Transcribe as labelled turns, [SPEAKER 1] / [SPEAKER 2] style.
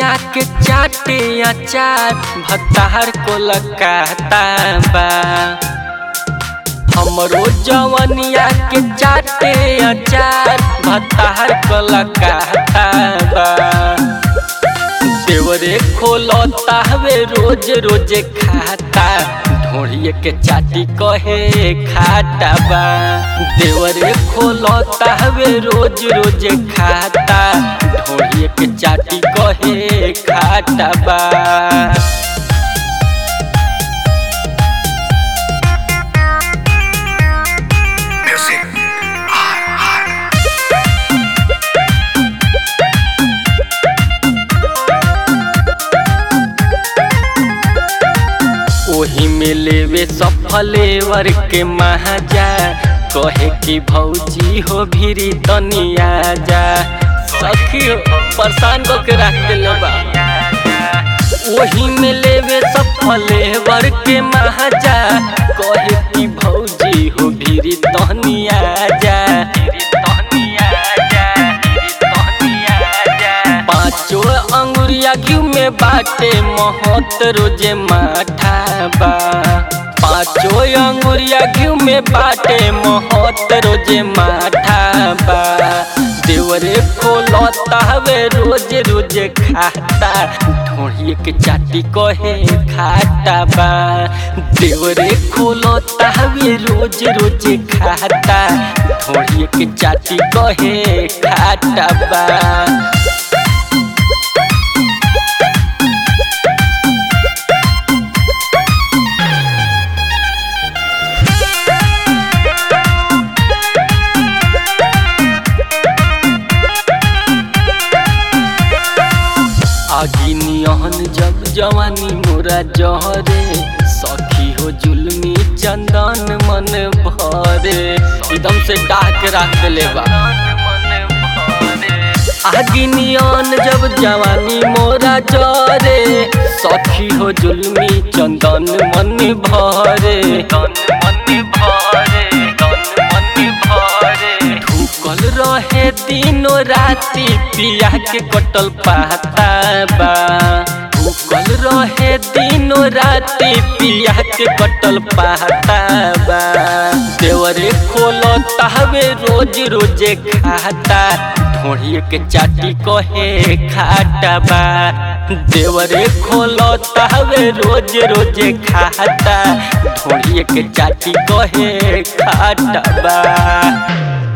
[SPEAKER 1] जवनिया के चाटे अचार भतार को लगाता बा हमरो जवनिया के चाटे अचार भतार को लगाता बा देवरे खोलता हवे रोज रोज खाता ढोड़िए के चाटी कहे खाता बा देवरे खोलता हवे रोज रोज खाता ढोड़िए के चाटी कहे खाता बा ओही में लेवे सफलेवर के महाजा कहे कि भौजी हो भीरी तनिया जा सखी हो, परेशान को के रख दिल बा ओही में लेवे सफलेवर के महाजा कहे कि भौजी हो भीरी तनिया जा पाँचो अंगुरिया घी में बाटे महत रोजे माठा बा पाँचो अंगुरिया घी में बाटे महत रोजे माठा बा देवरे खोलता हवे रोज रोज खाता ढोड़िए के चाटी कहे खाता बा देवरे खोलता हवे रोज रोज खाता ढोड़िए के चाटी कहे खाता बा आगी नियन जब जवानी मोरा जहरे सखी हो जुलमी चंदन मन भरे एकदम से डाक रख ले बा आगी नियन जब जवानी मोरा जरे सखी हो जुलमी चंदन मन भरे ढुकल रहे दिनो राती पिया के कटल पाता बा ढुकल रहे दिनो राती पिया के कटल पाता बा देवरे खोलता हवे रोज रोज खाता ढोड़िए के चाटी कहे खाता बा देवरे खोलता हवे रोज रोज खाता ढोड़िए के चाटी कहे खाता बा